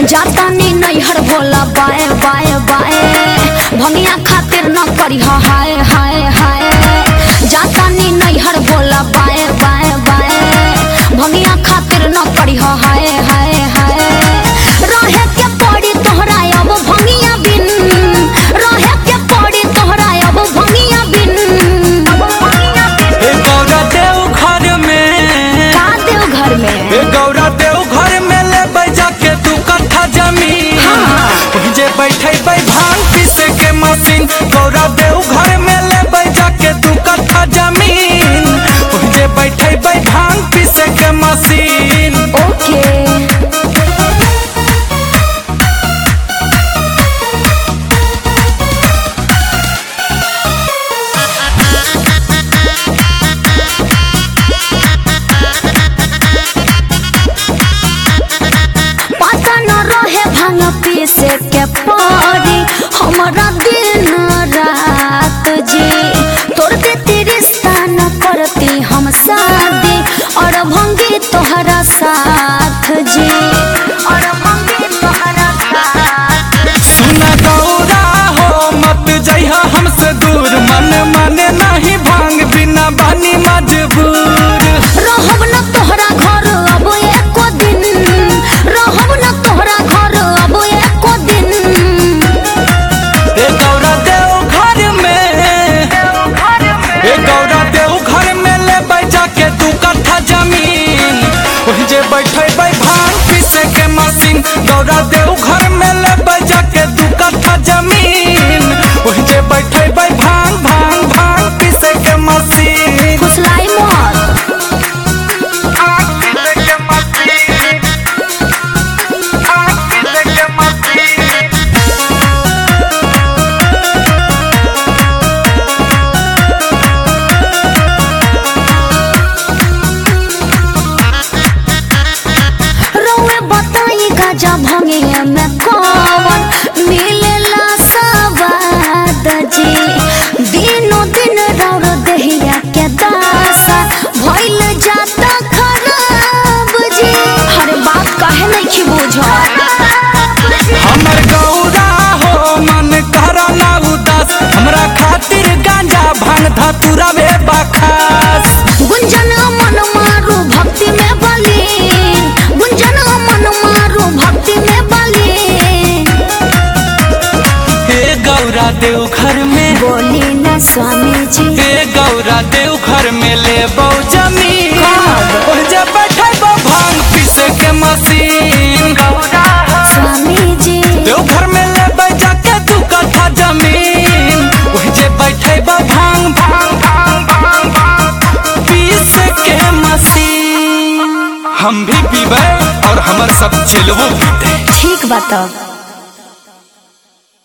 जातानी नैहर भोला बाए बाए बाए भंगिया खातिर न करी हाय हाय हाय जातानी नैहर भोला बाए बाए बाए भंगिया खातिर न करी हाय हाय हाय रहे के पड़ी तोहरा अब भंगिया बिन रहे के पड़ी तोहरा अब भंगिया बिन ए गौरा देव घर में का देव घर में ए गौरा देव घर में ले बैजा के दू कट्ठा जमीन हाँ। ओहि जे बैठे बै भांग पीसे के मशीन गौरा देव घर में ले बैजा के दू कट्ठा जमीन ओहि जे बैठे बै भांग पीसे के मशीन ओके पता न रहे भांग पीसे के पड़ी हमारा दिन रात जी तोर देती रिश्ता न करती हम शादी और भंगी तोहरा साथ जी और भंगी तोहरा साथ सुन गौरा हो मत जइहा हमसे दूर मन माने नहीं भांग बिना बानी मजबूर रहब न तोहरा घर अब एको दिन रहब न तोहरा घर अब एको दिन ए गौरा देव घर में ए गौरा देव घर में ले बैजा के दू कट्ठा जमीन ओहि जे बैठे बै भांग पीसे के मशीन गौरा देव घर में ले बैजा के दू कट्ठा जमीन ओहि जे बैठे बै भांग भांग भांग पीसे के मशीन फुसलाई मत भांग पीसे के मशीन भांग पीसे के मशीन रउए बताई गाजा भंगे में कौन मिलेला सवाद जी दिनो दिन रौर दहिया के दासा भइल जाता खराब जी हरे बात काहे नहीं बुझल हमर गौरा हो मन करला उदास हमरा खातिर गांजा भांग धतुरा बे बखास गुंजन मन मारू भक्ति में बली गुंजन मन मारू भक्ति में बली हे गौरा देव घर में बोली न स्वामी जी हे गौरा देव घर में ले बौ जमीन कब? ओह जे बैठे बौ भांग पीसे के मशीन स्वामी जी देव घर में ले बैजा के दू कट्ठा जमीन ओह जे बैठे बौ भांग भांग भांग भांग भांग पीसे के मशीन हम भी पीबे और हमर सब चिलवो पीते ठीक बा तब